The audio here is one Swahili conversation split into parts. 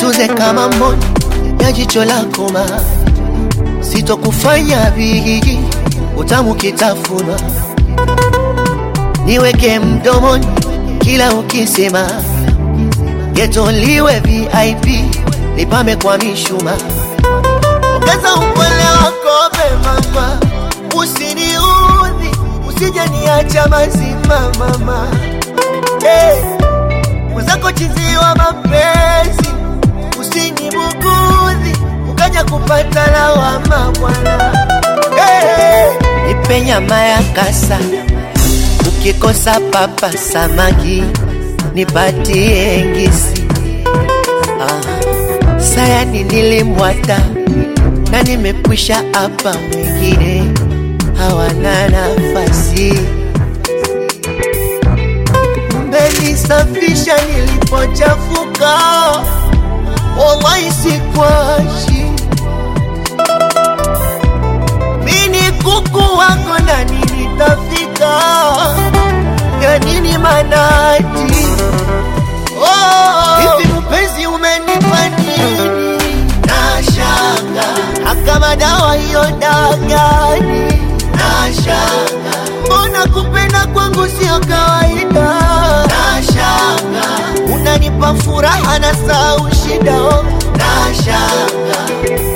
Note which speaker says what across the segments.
Speaker 1: nitunze kama mboni ya jicho lako ma sitokufanya bigi utamu kitafunwa niweke mdomoni kila ukisema getoliwe VIP nipame kwa mishuma ongeza upole wako mama usiniudhi usije niacha mazima mama hey. mwenzako chiziwa mapenzi usinibugudhi ukaja kupata lawama bwana hey. nipe nyama ya kasa ukikosa papa samaki nipatie ngisi ah. sayani nilimwata na nimekwisha hapa wengine hawana nafasi mmenisafisha nilipochafuka wallahi sikwashi mini kuku wako ndani nitafika ya nini manati oh, hivi mpenzi umenipa nini nashanga akama dawa hiyo dagani nashanga mbona kupenda kwangu sio kawaida nashanga unanipa furaha na sau shida oh. nashanga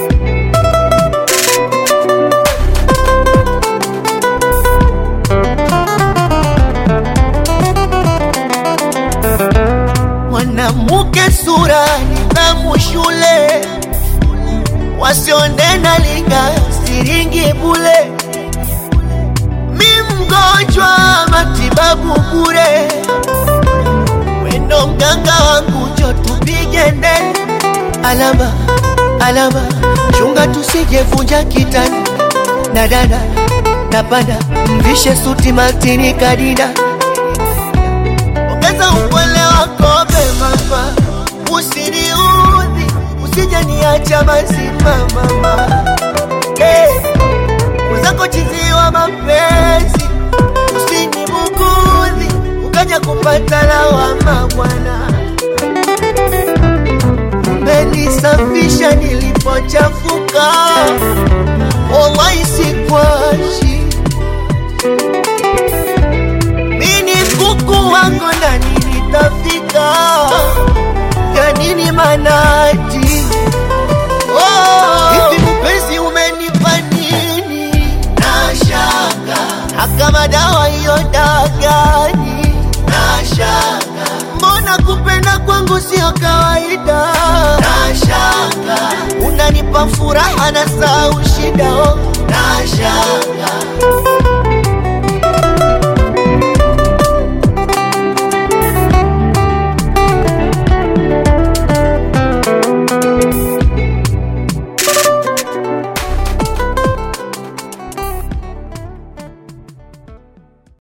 Speaker 1: mwanamke sura nidhamu shule wasionena linga siringi bule mi mgonjwa matibabu bure wendo mganga wangu jo tupige ndeni alama alama chunga tusijevunja kitani na dada napanda mvishe suti matini kadida ongeza upole wako mama usiniudhi usije niacha mazima mama hey. mwenzako chiziwa mapenzi usinibugudhi ukaja kupata lawama bwana umenisafisha nilipochafuka wallahi sikwashi mini kuku wako ndani nitafika ya nini manati oh, hivi mpenzi umenipa nini nashanga akama dawa hiyo dagani nashanga mbona kupenda kwangu sio kawaida nashanga unanipa furaha na sau shida oh. nashanga